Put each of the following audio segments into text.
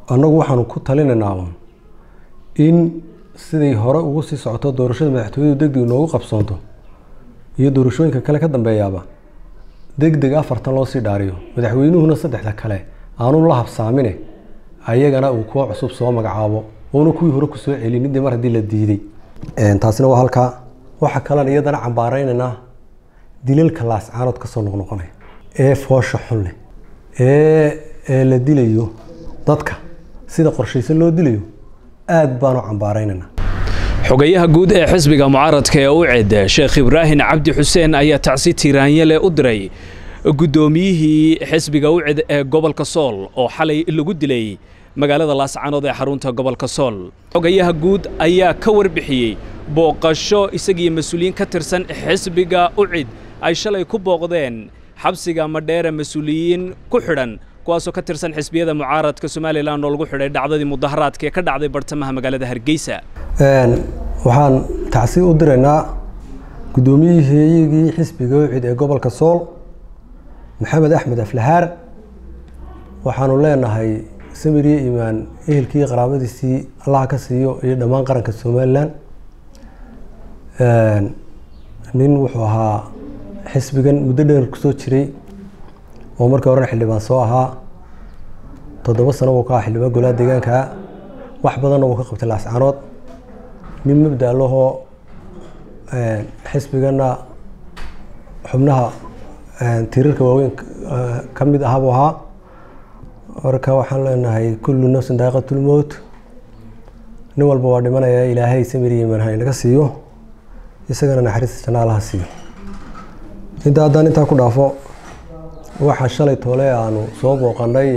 annagu waxaanu ku talinaynaa un in siday hore ugu sii socoto doorashada madaxtooyadu deg deg noogu qabsoonto iyo doorashooyinka kale ka dambeeyaaba deg deg afartan loo sii dhaariyo madaxweynuhuna saddexda kale aanu la habsaamine ayagana uu kuwa cusub soo magacaabo oona kuwii hore kusoo celinin dee mar haddii la diiday taasina waa halkaa waxaa kalean iyadana cambaareynaynaa dilalka laascaanood kasoo noqnoqonaya ee foosha xun leh ee ee la dilayo dadka sida qorshaysan loo dilayo aad baanu cambaareynaynaa xogayaha guud ee xisbiga mucaaradka ee u ced sheekh ibraahim cabdi xuseen ayaa tacsi tiiraanyale u diray guddoomiyihii xisbiga u ced ee gobolka sool oo xalay lagu dilay magaalada laascaanood ee xarunta gobolka sool xogayaha guud ayaa ka warbixiyey booqasho isagiiyo mas-uuliyiin ka tirsan xisbiga u cid ay shalay ku booqdeen xabsiga madheere mas-uuliyiin ku xidhan kuwaasoo ka tirsan xisbiyada mucaaradka somalilan oo lagu xidhay dhacdadii mudaharaadka ee ka dhacday bartamaha magaalada hargeysa waxaan tacsi u diraynaa guddoomiyihii xisbiga ucid ee gobolka sool maxamed axmed aflahaar waxaanu leenahay samiriye imaan ehelkii qaraabadiisii allaha ka siiyo iyo dhammaan qaranka somalilan nin wuxuu ahaa xisbigan muddo dheer kusoo jiray oo markii horena xildhibaan soo ahaa toddoba sano buu ka aha xildhibaan golaha deegaanka wax badanna wuu ka qabtay laascaanood nin mabda lahoo xisbigana xubnaha tiirarka waaweyn ka mid aha buu ahaa marka waxaan leenahay kullu nafsin daaqiqatulmowt nin walba waa dhimanaya ilaahay samiriyiman ha inaga siiyo isagana naxariista janaalaha siiyo inta haddaan intaa ku dhaafo waxaa shalay toole aanu soo booqanay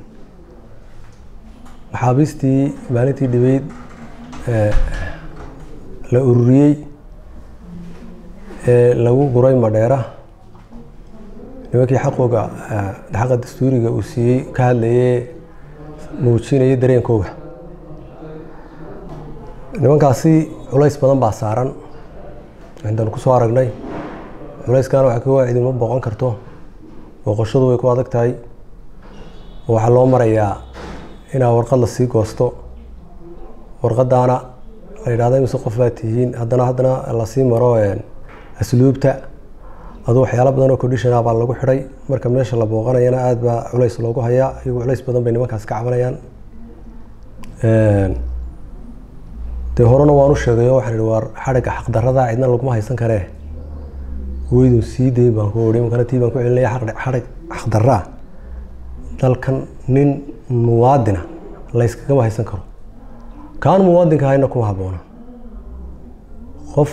maxaabiistii maalintii dhibeyd la ururiyey ee lagu guray madheera nimankii xaqooga xaqa dastuuriga uu siiyey ka hadlayee muujinayay dareenkooga nimankaasi culays badan baa saaran intaanu kusoo aragnay culayskana waxa kaga idinma booqan karto booqashadu way ku adag tahay waxaa loo marayaa inaa warqad lasii goosto warqadaana la yidhahda imise qof baa tihiin haddana haddana lasii maro asluubta aduu waxyaalo badan oo conditionah baa lagu xidhay marka meesha la booqanayana aada baa culays loogu hayaa iyagu culays badan bay nimankaas ka cabanayaan dee horena waan u sheegayo waxaan ihi waar xadhigga xaqdarada cidna laguma haysan karee weydun sii dayn baan ku ohi imkana tii baan ku celinaya xadhig xaqdaraa dalkan nin muwaadina layskagama haysan karo kaan muwaadinka hayna kuma habboona qof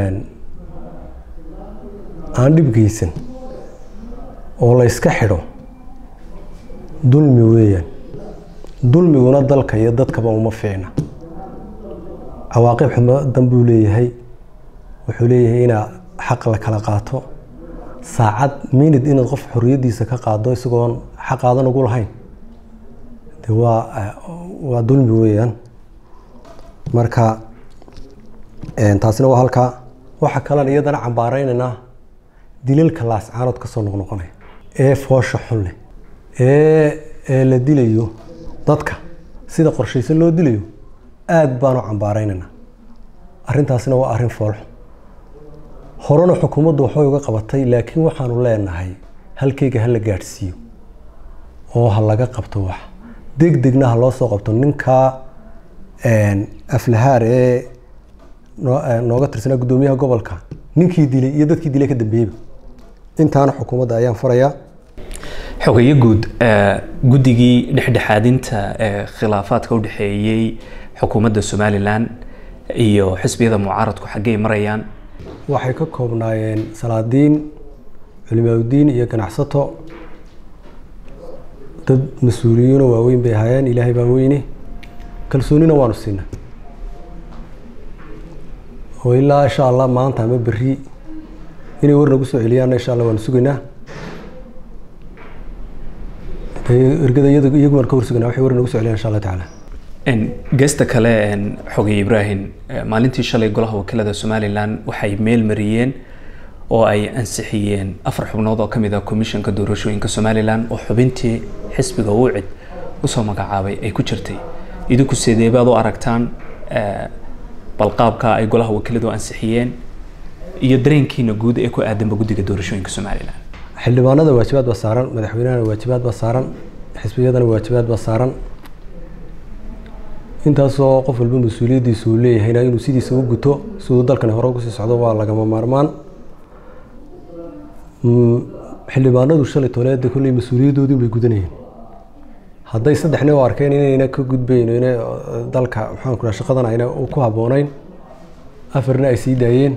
aan dhib geysan oo la yska xidho dulmi weeyaan dulmiguna dalka iyo dadkaba uma fiicna cawaaqib xumo dan buu leeyahay wuxuu leeyahay inaa xaq la kala qaato saacad minid inaad qof xoriyaddiisa ka qaado isagoon xaqaadan ugu lahayn de waa waa dulmi weeyaan marka taasina waa halkaa waxaa kalean iyadana cambaareynanaa dilalka laascaanood kasoo noqnoqonaya ee foosha xun leh ee ee la dilayo dadka sida qorshaysan loo dilayo aada baanu cambaareynanaa arrintaasina waa arrin foolxun horena xukuumaddu waxbay uga qabatay laakiin waxaanu leenahay halkeyga ha la gaadhsiiyo oo ha laga qabto wax deg degna ha loo soo qabto ninkaa aflahaar ee nooga tirsanaa guddoomiyaha gobolka ninkii dilay iyo dadkii dilay ka dambeeyeyba intaana xukuumadda ayaan farayaa xogayo guud guddigii dhexdhexaadinta ee khilaafaadka u dhexeeyey xukuumadda somalilan iyo xisbiyada mucaaradku xaggey marayaan waxay ka koobnaayeen salaadiin culimaaudiin iyo ganacsato dad mas-uuliyiinoo waaweyn bay ahaayeen ilaahay baa weyne kalsoonina waanu siinay oo ilaa insha allah maanta ama berri inay war nagu soo celiyaanna insha allah waanu sugaynaa ergada iyaguna ka horsugana waxay war nagu soo celiyaan insha allah tacaala geesta kale xogay ibraahim maalintii shalay golaha wakiilada somalilan waxay meel mariyeen oo ay ansixiyeen afar xubnood oo ka mid ah komishanka doorashooyinka somalilan oo xubintii xisbiga uu cid usoo magacaabay ay ku jirtay idinku sidee baad u aragtaan balqaabka ay golaha wakiiladu ansixiyeen iyo dareenkiina guud ee ku aadanba guddiga doorashooyinka somalilan xildhibaanada waajibaad baa saaran madaxweynahana waajibaad baa saaran xisbiyadana waajibaad baa saaran intaasoo qof walba mas-uuliyaddiisa uu leeyahayna inuu sidiisa u guto siduu dalkani hore ugu sii socdo waa lagama maarmaan xildhibaanadu shalay toleeda kolley mas-uuliyadoodii bay gudanayeen hadday saddex nin oo arkeen inayna ka gudbayn ina dalka maxaan ku shaqadan ayna ku habboonayn afarna ay sii daayeen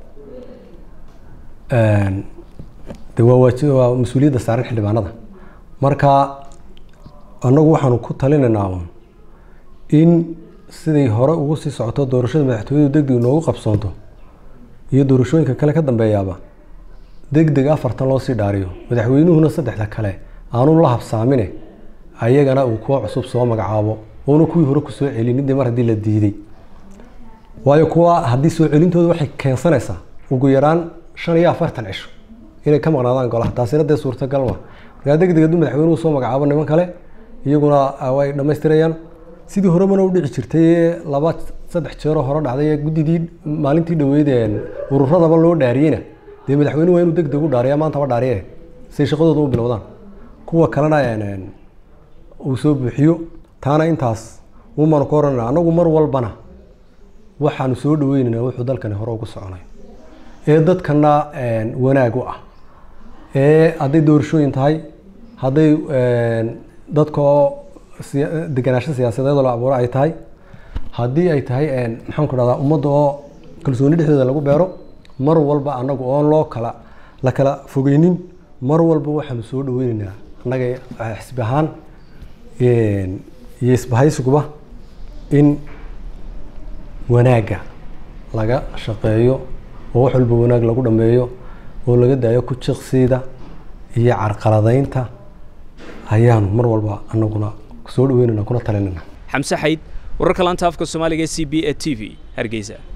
de waa waaji waa mas-uuliyadda saaran xildhibaanada marka annagu waxaanu ku talinaynaa in siday hore ugu sii socoto doorashada madaxtooyadu deg deg noogu qabsoonto iyo doorashooyinka kale ka dambeeyaaba deg deg afartan loo sii dhaariyo madaxweynuhuna saddexda kale aanu la habsaamine ayagana uu kuwa cusub soo magacaabo oona kuwii hore ku soo celinin dee mar haddii la diiday waayo kuwa haddii soo celintooda waxay keensanaysaa ugu yaraan shan iyo afartan cisho inay ka maqnaadaan golaha taasina dee suurtagal ma markaa deg deg hadduu madaxweynuhu soo magacaabo niman kale iyaguna way dhammaystirayaan sidii horemana u dhici jirtay laba saddex jeeroo hore dhacday guddidii maalintii dhaweyd ururadaba loo dhaariyeyna dee madaxweynuhu waa inuu deg deg u dhaariya maantaba dhaariye say shaqadooda u bilowdaan kuwa kalena uu soo buuxiyo taana intaas umaanu ka oranana annagu mar walbana waxaanu soo dhaweynaynaa wuxuu dalkani hore ugu soconay ee dadkana wanaag u ah ee hadday doorashooyin tahay hadday dadka oo deganaansho siyaasadeedoo la abuuro ay tahay haddii ay tahay maxaan ku dhahdaa ummadda oo kalsooni dhexdooda lagu beero mar walba annagu oon loo kala la kala fogeynin mar walba waxaanu soo dhaweynaynaa annaga xisbi ahaan iyo isbahaysiguba in wanaagga laga shaqeeyo oo wax walba wanaag lagu dhameeyo oo laga daayo ku jiqsiida iyo carqaladaynta ayaanu mar walba anaguna soo dhaweynana kuna talinana xamse xayd wararka laanta afka soomaaliga e c b e t v hargeysa